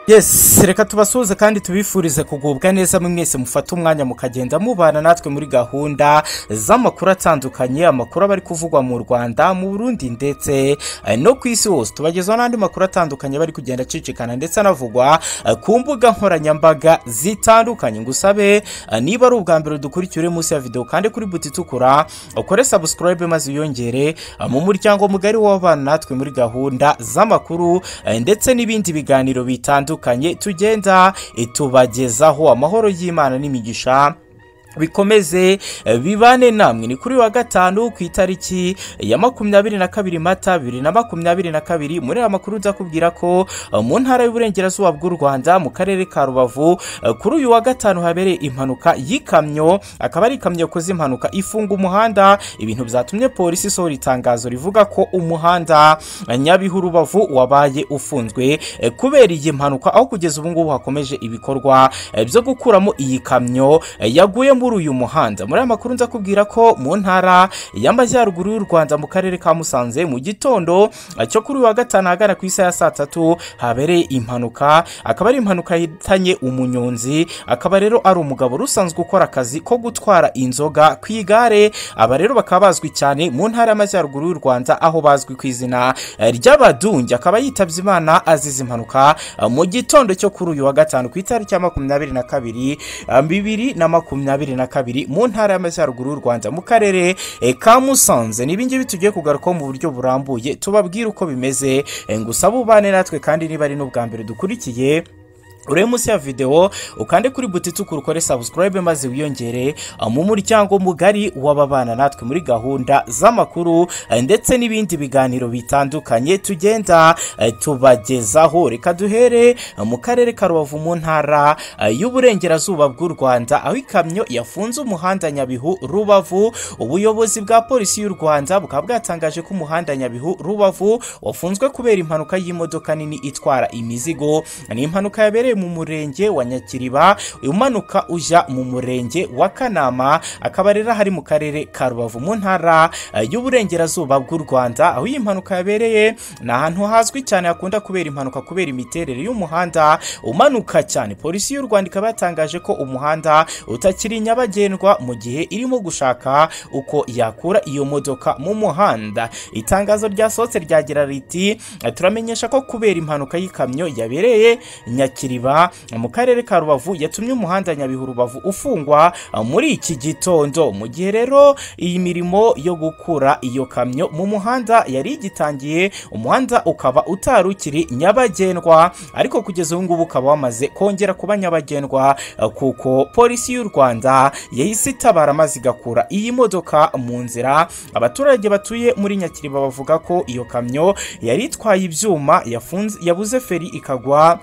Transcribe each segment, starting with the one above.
yes reka tubasuhuze kandi tubifurize kugubwa neza mwe mwese mufate umwanya mukagenda mubana natwe muri gahunda z'amakuru atandukanye amakuru aba ari kuvugwa mu rwanda mu burundi ndetse eh, no ku isi hose tubagezaho n'andi makuru atandukanye aba ari kugenda acicikana ndetse anavugwa eh, ku mbuga nkoranyambaga zitandukanye ngusabe eh, niba ari ubwa mbere dukurikiye uri munsi ya videwo kandi kuri buti itukura ukore subscribe maze uyongere eh, mu muryango mugari w'abana natwe muri gahunda z'amakuru eh, ndetse n'ibindi biganiro bitandukanye tugenda eh, tubagezaho amahoro y'imana n'imigisha bikomeze eh, bibane namwe ni kuri wa gatanu ku itariki ya makumyabiri na kabiri mata bibiri na makumyabiri na kabiri muri aya makuru nzakubwira ko eh, mu ntara y'uburengerazuba bw'u rwanda mu karere ka rubavu eh, kuri uyu wa gatanu habereye impanuka y'ikamyo akaba ari ikamyo yakoze impanuka ifunga umuhanda ibintu byatumye polisi isohora itangazo rivuga ko umuhanda eh, nyabihu rubavu wabaye ufunzwe eh, kubera iyi mpanuka aho kugeza ubu ngubu hakomeje ibikorwa eh, byo gukuramo iyi kamyo eh, yaguye muri uyu muhanda muri aya makuru nzakubwira ko mu ntara y'amajyaruguru y'u rwanda mu karere ka musanze mu gitondo eh, cyo kuri uyu wa gatanu ahagana ku isaha ya saa tatu habereye impanuka akaba ari impanuka yahitanye umunyonzi akaba rero ari umugabo rusanzwe ukora akazi ko gutwara inzoga ku igare aba rero bakaba bazwi cyane mu ntara y'amajyaruguru y'u rwanda aho bazwi ku izina eh, ry'abadungi akaba yitabye imana azize impanuka eh, mu gitondo cyo kuri uyu wa gatanu ku itariki ya makumyabiri na kabiri eh, bibiri na makumyabiri na kabiri mu ntara y'amajyaruguru y'u rwanda mu karere eh, ka musanze ni ibingibi tugiye kugarukaho mu buryo burambuye tubabwire uko bimeze eh, gusa bubane natwe kandi niba ari n'ubwa mbere dukurikiye urebe munsi ya videwo ukande kuri buti itukura ukore subscribe maze wiyongere eh, mu muryango mugari w'ababana natwe muri gahunda z'amakuru eh, ndetse n'ibindi biganiro bitandukanye tugenda eh, tubagezaho reka duhere eh, mu karere ka rubavu mu ntara eh, y'uburengerazuba bw'u rwanda aho ikamyo yafunze umuhanda nyabihu rubavu ubuyobozi bwa polisi y'u rwanda bukaba bwatangaje ko umuhanda nyabihu rubavu wafunzwe kubera impanuka y'imodoka nini itwara imizigo ni impanuka yabereye mu murenge wa nyakiriba umanuka ujya mu murenge wa kanama akaba rero hari mu karere ka rubavu mu ntara eh, y'uburengerazuba bw'u rwanda aho iyi mpanuka yabereye ni ahantu hazwi cyane hakunda kubera impanuka kubera imiterere y'umuhanda umanuka cyane polisi y'u rwanda ikaba yatangaje ko umuhanda utakiri nyabagendwa mu gihe irimo gushaka uko yakura iyo modoka mu muhanda itangazo ryasohotse ryagira riti "Eh, turamenyesha ko kubera impanuka y'ikamyo yabereye nyakiriba mu karere ka rubavu yatumye umuhanda nyabihu rubavu ufungwa eh, muri iki gitondo mu gihe rero iyi mirimo yo gukura iyo kamyo mu muhanda yari igitangiye umuhanda ukaba utari ukiri nyabagendwa ariko kugeza ubu ngubu ukaba wamaze kongera kuba nyabagendwa eh, kuko polisi y'u rwanda yahise itabara maze igakura iyi modoka mu nzira abaturage batuye muri nyakiriba bavuga ko iyo kamyo yari itwaye ibyuma yafunze- yabuze feri ikagwa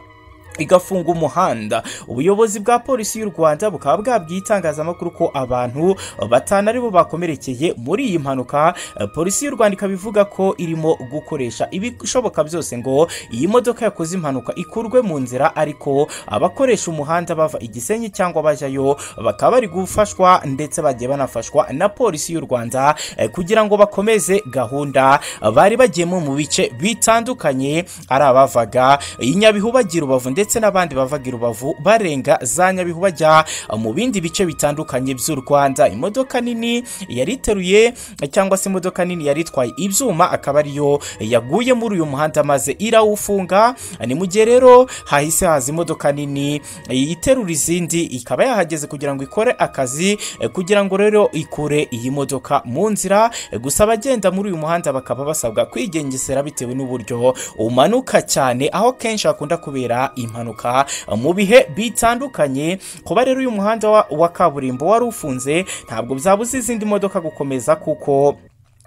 igafunga umuhanda ubuyobozi bwa polisi y'u rwanda bukaba bwabwiye itangazamakuru ko abantu batanu aribo bakomerekeye muri iyi mpanuka Eh, polisi y'u rwanda ikaba ivuga ko irimo gukoresha ibishoboka byose ngo iyi modoka yakoze impanuka ikurwe mu nzira ariko abakoresha umuhanda bava igisenyi cyangwa bajyayo bakaba bari gufashwa ndetse bagiye banafashwa na polisi y'u rwanda eh, kugira ngo bakomeze gahunda bari bagiyemo mu bice bitandukanye ari abavaga i nyabihu bagira urubavu ndetse n'abandi bavaga i rubavu barenga za nyabihu bajya mu bindi bice bitandukanye by'u rwanda imodoka nini yari iteruye cyangwa se imodoka nini yari itwaye ibyuma akaba ariyo yaguye muri uyu muhanda maze irawufunga ni mu gihe rero hahise haza imodoka nini iterura izindi ikaba yahageze kugira ngo ikore akazi eh, kugira ngo rero ikure iyi modoka mu nzira eh, gusa abagenda muri uyu muhanda bakaba basabwa kwigengesera bitewe n'uburyo umanuka cyane aho kenshi hakunda kubera impanuka eh, mu bihe bitandukanye kuba rero uyu muhanda wa- wa kaburimbo wari ufunze ntabwo byabuza izindi modoka gukomeza kuko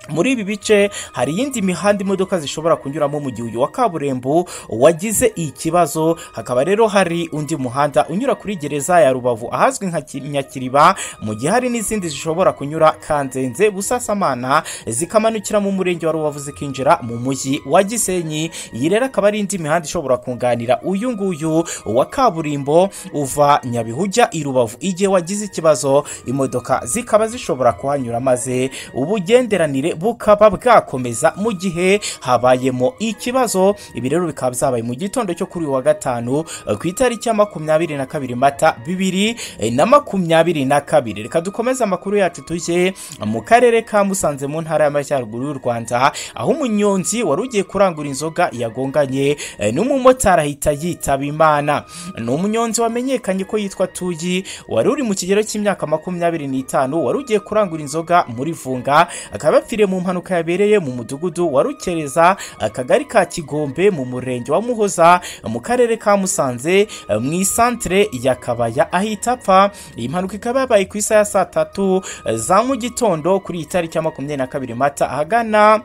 muri ibi bice hari iyindi mihanda imodoka zishobora kunyuramo mu gihe uyu wa kaburimbo wagize ikibazo hakaba rero hari undi muhanda unyura kuri gereza ya rubavu ahazwi nka Ki- nyakiriba mu gihe hari n'izindi zishobora kunyura kanzenze busasamana zikamanukira mu murenge wa rubavu zikinjira mu mujyi wa gisenyi iyi rero akaba ari indi mihanda ishobora kunganira uyu nguyu wa kaburimbo uva nyabihu ujya i rubavu igihe wagize ikibazo imodoka zikaba zishobora kuhanyura maze ubugenderanire n'iterambere bukaba bwakomeza mu gihe habayemo ikibazo ibi rero bikaba byabaye mu gitondo cyo kuri uyu wa gatanu eh, ku itariki ya makumyabiri na kabiri mata bibiri eh, na makumyabiri na kabiri reka dukomeze amakuru yacu tujye mu karere ka musanze mu ntara y'amajyaruguru y'u rwanda aho umunyonzi wari ugiye kurangura inzoga yagonganye eh, n'umumotari ahita yitaba imana ni umunyonzi wamenyekanye ko yitwa tuyi wari uri mu kigero cy'imyaka makumyabiri n'itanu wari ugiye kurangura inzoga muri vunga akaba yapfiriye mu mpanuka yabereye mu mudugudu wa rukereza akagari ka kigombe mu murenge wa muhoza mu karere ka musanze eh, mu isantere ya kabaya ahita apfa iyi mpanuka ikaba yabaye ku isaha ya saa tatu eh, za mu gitondo kuri iyi tariki ya makumyabiri na kabiri mata ahagana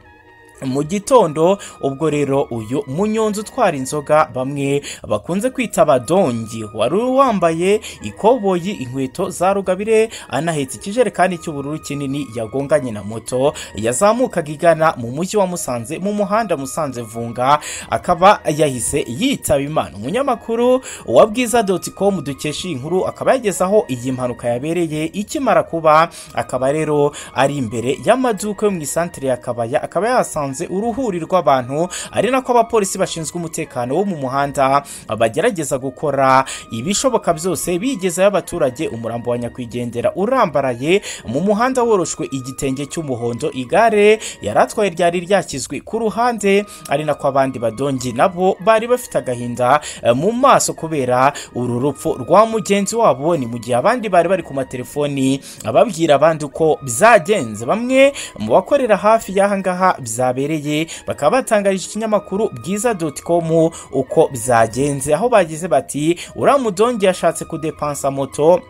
mu gitondo ubwo rero uyu munyonzi utwara inzoga bamwe bakunze kwita abadongi wari wambaye ikoboyi inkweto za rugabire anahetse ikijerekani cy'ubururu kinini yagonganye na moto yazamukaga igana mu mujyi wa musanze mu muhanda musanze vunga akaba yahise yitaba imana umunyamakuru wa bwiza doti komu dukesha iyi nkuru akaba yagezaho iyi mpanuka yabereye ikimara kuba akaba rero ari imbere y'amaduka yo mu isantere ya kabaya akaba yahasanze basanze uruhuri rw'abantu ari nako abapolisi bashinzwe umutekano wo mu muhanda bagerageza gukora ibishoboka byose bigezayo abaturage umurambo wa nyakwigendera urambaraye mu muhanda woroshwe igitenge cy'umuhondo igare yari atwaye ryari ryashyizwe ku ruhande ari nako abandi badongi nabo bari bafite agahinda eh, mu maso kubera uru rupfu rwa mugenzi wabo ni mu gihe abandi bari bari ku matelefoni ababwira abandi uko byagenze bamwe mu bakorera hafi y'aha ngaha byabereye byabereye bakaba batangarije ikinyamakuru bwiza doti komu uko byagenze aho bagize bati uriya mudongi yashatse kudepansa moto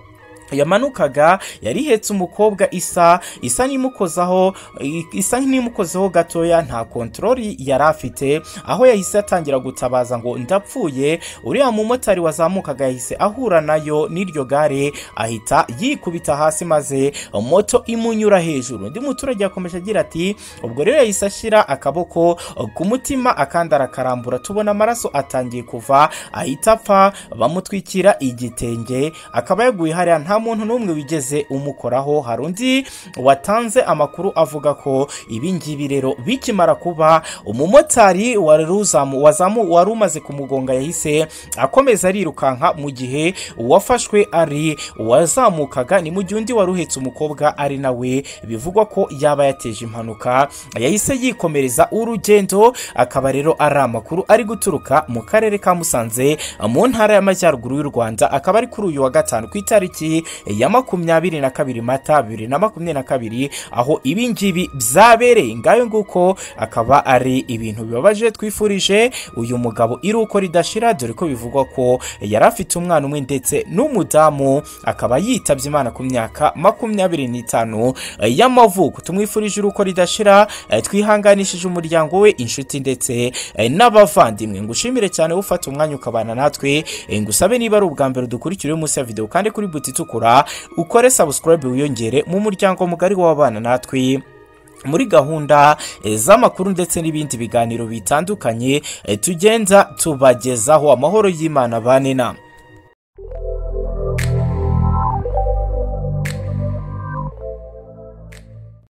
yamanukaga yari ihetse umukobwa isa isa n'imukozaho isa n'imukozeho gatoya nta kontorori yari afite aho yahise atangira gutabaza ngo ndapfuye uriya mumotari wazamukaga yahise ahura nayo n'iryo gare ahita yikubita hasi maze moto imunyura hejuru undi muturage yakomeje agira ati ubwo rero yahise ashyira akaboko ku mutima akandi arakarambura tubona amaraso atangiye kuva ahita apfa bamutwikira igitenge akaba yaguye hariya nta muntu n'umwe wigeze umukoraho hari undi watanze amakuru avuga ko ibi ngibi rero bikimara kuba umumotari wari uzamu- wazamu- wari umaze kumugonga yahise akomeza arirukanka mu gihe uwafashwe ari uwazamukaga ni mu gihe undi wari uhetse umukobwa ari nawe bivugwa ko yaba yateje impanuka yahise yikomereza urugendo akaba rero ari amakuru ari guturuka mu karere ka musanze mu ntara y'amajyaruguru y'u rwanda akaba ari kuri uyu wa gatanu ku itariki ya makumyabiri na kabiri mata bibiri na makumyabiri na kabiri aho ibi ngibi byabereye ngayo nguko akaba ari ibintu bibabaje twifurije uyu mugabo iruko ridashira dore ko bivugwa ko yari afite umwana umwe ndetse n'umudamu akaba yitabye imana ku myaka makumyabiri n'itanu y'amavuko tumwifurije iruko ridashira eh, twihanganishije umuryango we inshuti ndetse eh, n'abavandimwe ngushimire cyane ufata umwanya ukabana natwe eh, ngusabe niba ari ubwa mbere dukurikira uyu munsi ya videwo kandi kuri buti itukura ukore subscribe wiyongere mu muryango mugari w'ababana natwe muri gahunda eh, z'amakuru ndetse n'ibindi biganiro bitandukanye eh, tugenda tubagezaho amahoro y'imana bane nama